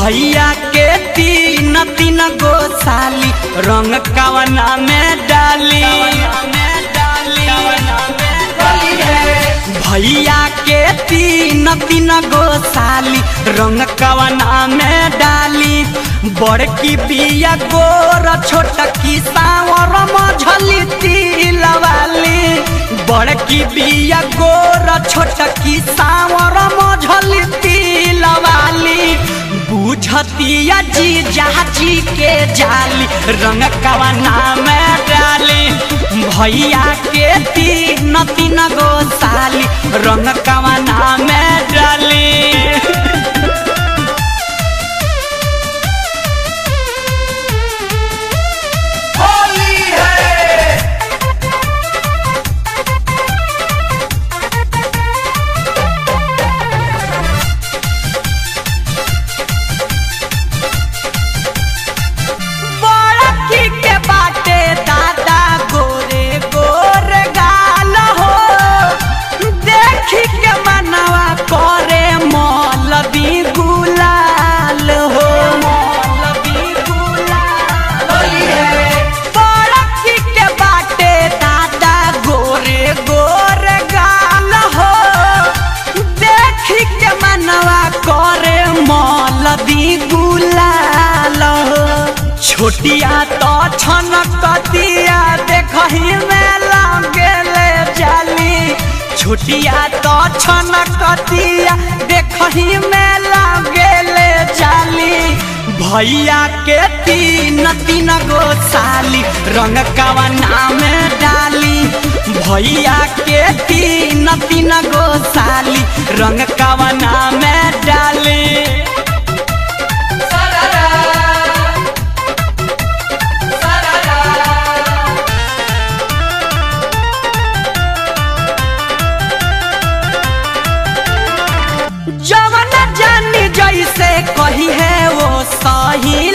भैया के तीन तीन गो साली रंग कवना में डाली भैया के तीन तीन गो साली रंग कवना में डाली बड़की बिया गोर छोटकी सावर मझली तिलवाली बड़की बिया गोर छोटकी सावर मझली तिलवाली बुझतिया जी जाची के जाली रंग कवना में डाली भैया के तीन तीन गो साली रंग कवना में डाली होली है बड़की के बाटे दादा गोरे गोरे गाल हो देखी के मनवा करे मौलवी गुलाल हो मौलवी गुलाल होली है बड़की के बाटे दादा गोरे गोरे गाल हो देखी के मनवा करे मौलवी गुलाल हो छोटिया तो छनकतिया देखही में लागेले जाली छोटिया तो छनकतिया देखही में लागेले जाली भैया के तीन तीन गो साली रंग कवना में डाली भैया के तीन तीन गो साली रंग कवना में डाली सरारा सरारा जवन जानी जैसे कही है वो सही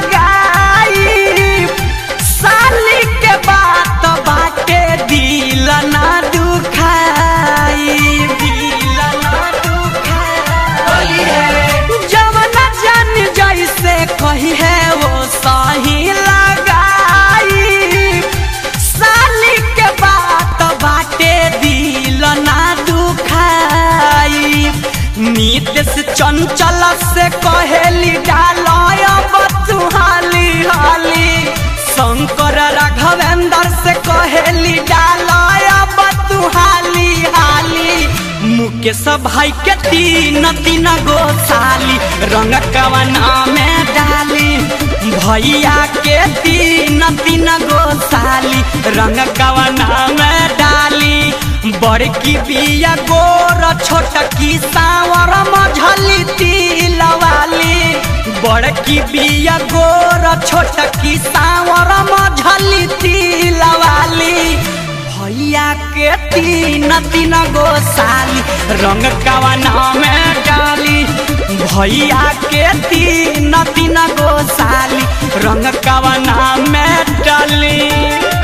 लगाई साली के बात बाटे दिल ना दुखाई दिल ना दुखाई होली है जवन जानी जैसे कही है वो सही लगाई साली के बात बाटे दिल ना दुखाई नीत से चंचल से कहेली डालय तू हाली हाली शंकर राघवेंद्र से कहेली डालय तू हाली हाली मुकेश भाई के तीन तीन गो साली रंग कवना में डाली भैया के तीन तीन गो साली रंग कवना में डाली बड़की बिया गोर छोटकी सावर मझली तिलवाली बड़की बिया गोर छोटकी सावर मझली तिलवाली भैया के तीन तीन गो साली रंग कवना में डाली भैया के तीन तीन गो साली रंग कवना में डाली